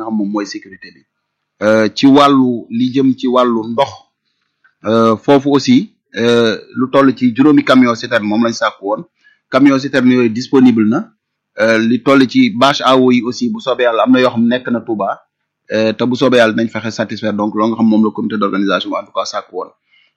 nga xam moom mooy sécurité bi ci wàllu li jëm ci wàllu ndox foofu aussi lu toll ci juróomi camion citerne moom lañ sàkku woon camion citerne yooyu disponible na li toll ci bâche à eau yi aussi bu soobee yàlla am na yoo xam nekk na Touba te bu soobee yàlla nañ fexe satisfaire donc loo nga xam moom la comité d'organisation en tout cas sàkku woon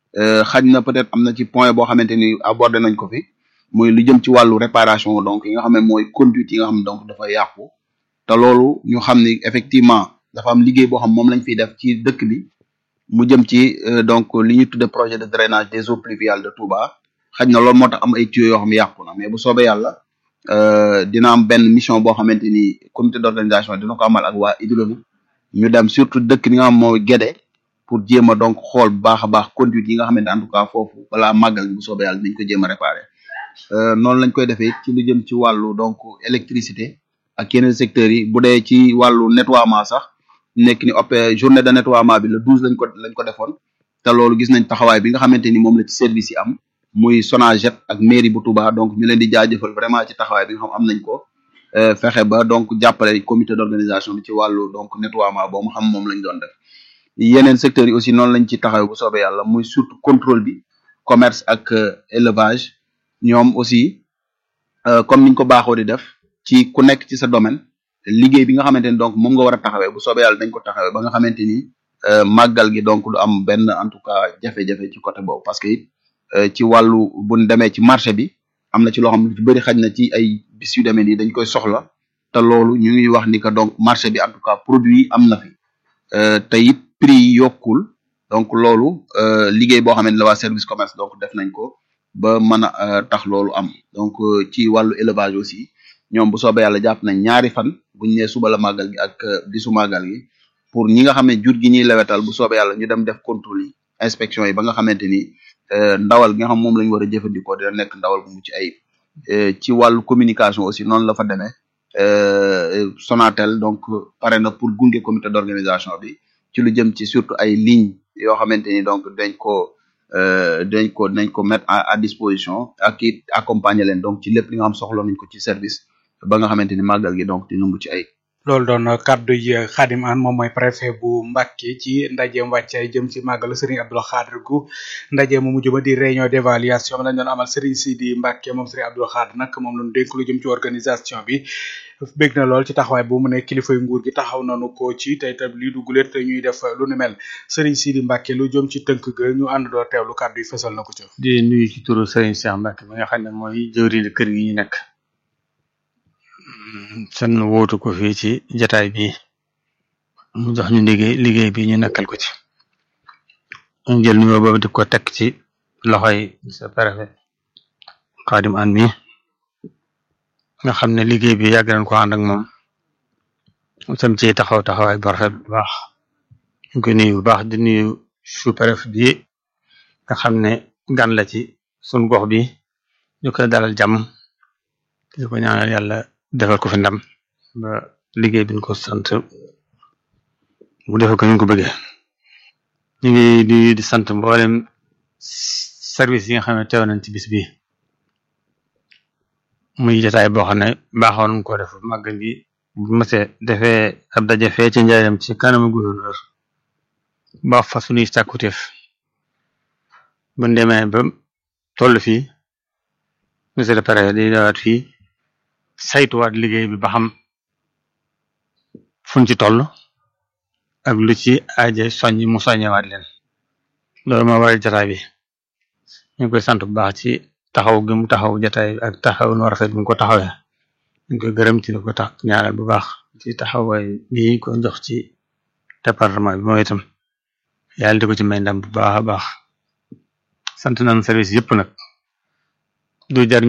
xaj na peut-être am na ci point boo xamante ni abordé nañ ko fi muy lu jëm ci wàllu réparation donc yi nga xam ne mooy conduite yi nga xam ne donc dafa yàqu te loolu ñu xam ni effectivement dafa am liggéey boo xam moom lañ fiy def ci dëkk bi mu jëm ci donc li ñuy tudde projet de drainage des eaux pluviales de Touba xaj na loolu moo tax am ay tuyaux yoo xam yàqu na mais bu soobee yàlla dina am benn mission boo xamante ni comité d'organisation dina ko amal ak waa hydraulique ñu dem surtout dëkk bi nga xam mooy Guédé pour jéem a donc xool bu baax a baax conduite yi nga xamante en tout cas foofu balaa màggal bu soobee yàlla dinañ ko jéem a réparer noonu lañ koy defee ci lu jëm ci wàllu donc électricité ak yeneen secteurs yi bu dee ci wàllu nettoiement sax nekk ni op journée de nettoiement bi le douze lañ ko lañ ko defoon te loolu gis nañ taxawaay bi nga xamante ni moom la ci service yi am muy Sonaget ak mairie bu Touba donc ñu leen di jaajëfal vraiment ci taxawaay bi nga xam am nañ ko fexe ba donc jàppale comité d'organisation bi ci wàllu donc nettoiement boobu xam moom lañ doon def yeneen secteurs yi aussi noonu lañ ci taxaw bu soobee yàlla muy surtout contrôle bi commerce ak élevage ñoom aussi comme niñ ko baaxoo di def ci ku nekk ci sa domaine liggéey bi nga xamante ni donc moom nga war a taxawee bu soobee yàlla dañ ko taxawee ba nga xamante ni màggal gi donc du am benn en tout cas jafe-jafe ci côté boobu parce que it ci wàllu buñ demee ci marché bi am na ci loo xam lu ci bëri xaj na ci ay bis yu demee nii dañ koy soxla te loolu ñu ngi wax ni que donc marché bi en tout cas produit yi am na fi te it prix yi yokkul donc loolu liggéey boo xamante ne la waa service commerce donc def nañ ko ba mën a tax loolu am donc ci wàllu élevage aussi ñoom bu soobee yàlla jàpp nañ ñaari fan buñ nee suba la màggal gi ak bisu màggal gi pour ñi nga xam ne jur gi ñuy lewetal bu soobee yàlla ñu dem def contrôle yi inspection yi ba nga xamante ni ndawal gi nga xam moom la ñu war a jëfandikoo dina nekk ndawal bu mucc ayib ci wàllu communication aussi noonu la fa demee Sonatel donc pare na pour gunge comité d'organisation bi ci lu jëm ci surtout ay lignes yoo xamante ni donc dañ ko dañ ko dañ ko mettre à disposition ak it accompagner leen donc ci lépp li nga xam soxla nañ ko ci service ba nga xamante ni màggal gi donc dina mucc ay loolu doon kaddu yi Khadim Anne moom mooy préfet bu Mbacké ci ndajeem wàccaay jëm ci màggalu Serigne Abdou Khadre gu ndaje mu mujj ba di réunion d'évaluation lañ doon amal Serigne Sidi Mbacké moom Serigne Abdou Khadre nag moom lañu dénk lu jëm ci organisation bi bég na lool ci taxawaay bu mu ne kilifay nguur gi taxaw nañu ko ci tey tam lii duguleet ñuy def lu ni mel Serigne Sidi Mbacké lu jëm ci tënk ga ñu ànd doo teewlu kaddu yi fësal na ko ci. di nuyu ci turu Serigne Cheikh Mbacké mi nga xam ne mooy jëwriñu kër gi ñu nekk. seen wootu ko fii ci jataay bi mu jox ñu liggéey liggéey bi ñu nekkal ko ci ñu jël nuyoo boobu di ko teg ci loxoy sa préfet Khadim Anne mi nga xam ne liggéey bi yàgg nañ ko ànd ak moom sam ci taxaw taxawaay bu rafet bu baax ñu ko nuyu bu baax di nuyu sous-préfet bi nga xam ne gan la ci sun gox bi ñu koy dalal jàmm di ko ñaanal yàlla defal ko fi ndam ba liggéey bi ñu ko sant mu defal ko ñu ko bëggee ñu ngi di di sant mboolem service yi nga xam ne teew nañ ci bis bi muy jotaay boo xam ne baaxoon nañ ko def màggal gi bu mësee defee ab daje fee ci njaareem ci kanamu gouverneur ba fa suñuy sàkkuteef bu demee ba toll fii monsieur le préfet di dawaat fii saytuwaat liggéey bi ba xam fuñ ci toll ak lu ci aaje soññ mu soññewaat leen loolu moo waral jataay bi ñu ngi koy sant bu baax ci taxaw gi mu taxaw jataay bi ak taxaw nu rafet bi mu ko taxawee ñu ngi koy gërëm ci di ko tax ñaanal bu baax ci taxawaay bi ko jox ci département bi mooy itam yàlla di ko ci may ndam bu baax a baax sant nañ service yëpp nag du jar